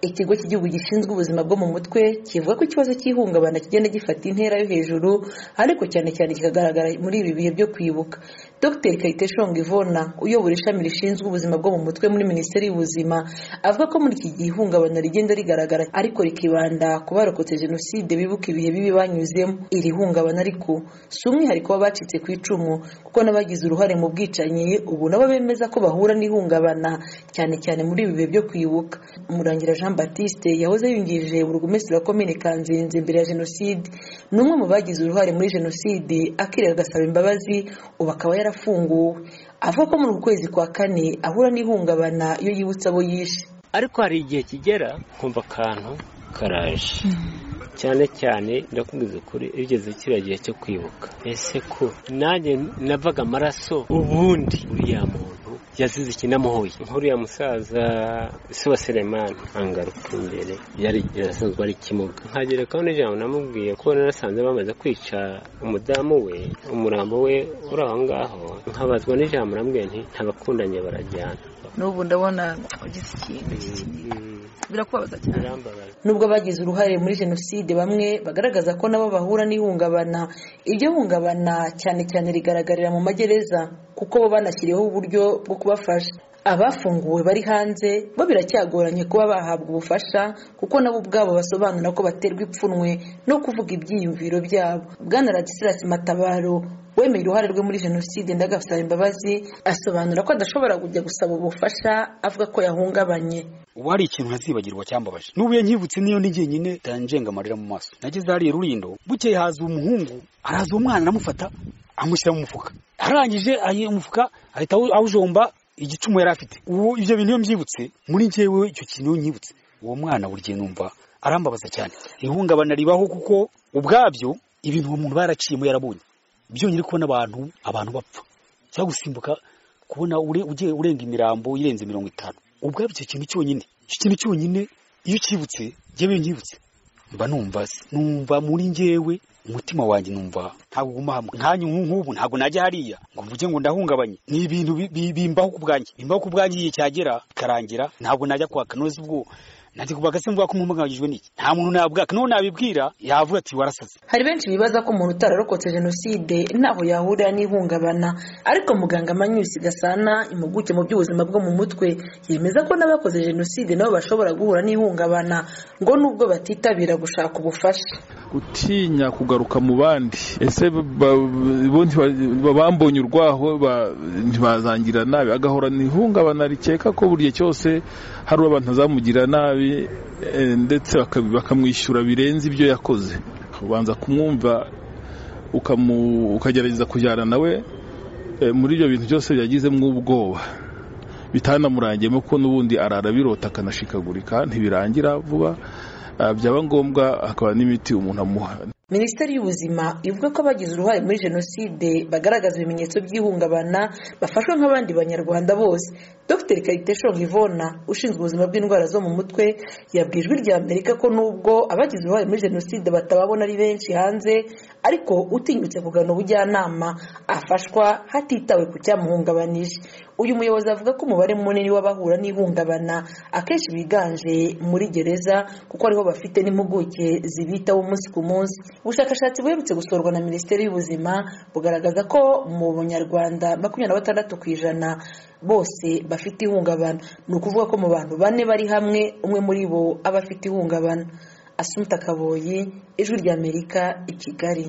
ikigo cy'igihugu gishinzwe ubuzima bwo mu mutwe kivuga ko ikibazo cy'ihungabana kigenda gifata intera yo hejuru ariko cyane cyane kikagaragara muri ibi bihe byo kwibuka dr kayiteshonga ivona uyobora ishami rishinzwe ubuzima bwo mu mutwe muri minisiteri y'ubuzima avuga ko muri iki gihe ihungabana rigenda rigaragara ariko rikibanda ku barokotse jenoside bibuka ibihe bibi banyuzemo iri hungabana ariko si umwihariko w'abacitse ku icumu kuko n'abagize uruhare mu bwicanyi ubu nabo bemeza ko bahura n'ihungabana cyane cyane muri ibi bihe byo kwibuka murangira jean batiste yahoze yungirije burugumesitiri wa komine kanzenze mbere ya jenoside ni umwe mu bagize uruhare muri jenoside akirera agasaba imbabazi ubu akaba yarafunguwe avuga ko muri uku kwezi kwa kane ahura n'ihungabana iyo yibutse abo yishe ariko hari igihe kigera kumva akantu karaje cyane cyane ndakubwiza ukuri igeze kiriya gihe cyo kwibuka ese ko nanjye navaga amaraso ubundi uriya muntu yazize ikinamuhuye nk'uriya musaza si wa seremani angaruka imbere yari yarasanzwe ari ikimuga nkagerekaho n'ijambo namubwiye ko narasanze bamaze kwica umudamu we umurambo we uri aho ngaho nkabazwa n'ijambo nambwiye nti ntabakundanye barajyana n'ubu ndabona ugize ikintu birakubabaza cyane birambabaza nubwo abagize uruhare muri jenoside bamwe bagaragaza ko nabo bahura n'ihungabana iryo hungabana cyane cyane rigaragarira mu magereza kuko bo banashyiriweho uburyo bwo kubafasha abafunguwe bari hanze bo biracyagoranye kuba bahabwa ubufasha kuko nabo ubwabo basobanura ko baterwa ipfunwe no kuvuga ibyiyumviro byabo bwana radisirasi matabaro wemeye uruhare rwe muri jenoside ndagasaba imbabazi asobanura ko adashobora kujya gusaba ubufasha avuga ko yahungabanye ubu hari ikintu ntazibagirwa cyambabaje n'ubu iyo nkibutse niyo ni njyenyine ndanjenga amarira mu maso nageze hariya rurindo bukeye haza umuhungu araza uwo mwana aramufata amushyira mu mufuka arangije ayi- umufuka ahita awu- awujomba igicumu yari afite uwo ibyo bintu iyo mbyibutse muri njyewe icyo kintu iyo nkibutse uwo mwana buri gihe numva arambabaza cyane ihungabana ribaho kuko ubwabyo ibintu uwo muntu baraciyemo yarabonye byongeye kubona abantu abantu bapfa cyangwa gusimbuka kubona ure- ugiye urenga imirambo irenze mirongo itanu ubwabyo icyo kintu cyonyine icyo kintu cyonyine iyo ukibutse njyewe iyo nkibutse mba numva se numva muri njyewe umutima wanjye numva ntabwo uguma hamwe nkanyu nk'ubu ntabwo najya hariya ngo mvuge ngo ndahungabanye ni ibintu bi- bi- bimbaho ku bwanjye bimbaho ku bwanjye igihe cyagera bikarangira ntabwo najya kwaka none se ubwo nanjye kubaka se mvuga ko mpumanganyijwe n'iki nta muntu nabwaka n'uwo nabibwira yavuga ati warasaze hari benshi bibaza ko umuntu utararokotse jenoside ntaho yahurira n'ihungabana ariko muganga manyusi gasana impuguke mu by'ubuzima bwo mu mutwe yemeza ko n'abakoze jenoside nabo bashobora guhura n'ihungabana ngo nubwo batitabira gushaka ubufasha gutinya kugaruka mu bandi ese ba- bo ntiba- bambonye urwaho ba- ntibazangira nabi agahorana ihungabana rikeka ko buri gihe cyose hari uwo abantu bazamugira nabi eh, ndetse baka- bakamwishyura birenze ibyo yakoze ubanza kumwumva ukamu- ukagerageza kujyana nawe eh, muri ibyo bintu byose byagizemo ubwoba bitanamurangiyemo kuko n'ubundi arara birota akanashikagurika ntibirangira vuba Ah, byaba ngombwa hakaba n'imiti umuntu amuha minisiteri y'ubuzima ivuga ko abagize uruhare muri jenoside bagaragaza ibimenyetso by'ihungabana bafashwa nk'abandi banyarwanda bose dr kayiteshonga ivona ushinzwe ubuzima bw'indwara zo mu mutwe yabwiye ijwi rya amerika ko nubwo abagize uruhare muri jenoside batababona ari benshi hanze ariko utinyutse kugana ubujyanama afashwa hatitawe ku cyamuhungabanije uyu muyobozi avuga ko umubare munini w'abahura n'ihungabana akenshi biganje muri gereza kuko ariho bafite n'impuguke zibitaho umunsi ku munsi ubushakashatsi buherutse gusorwa na minisiteri y'ubuzima bugaragaza ko mu banyarwanda makumyabiri na batandatu ku ijana bose bafite ihungabana ni ukuvuga ko mu bantu bane bari hamwe umwe muri bo aba afite ihungabana asumuta kaboyi ijwi ry'amerika i kigali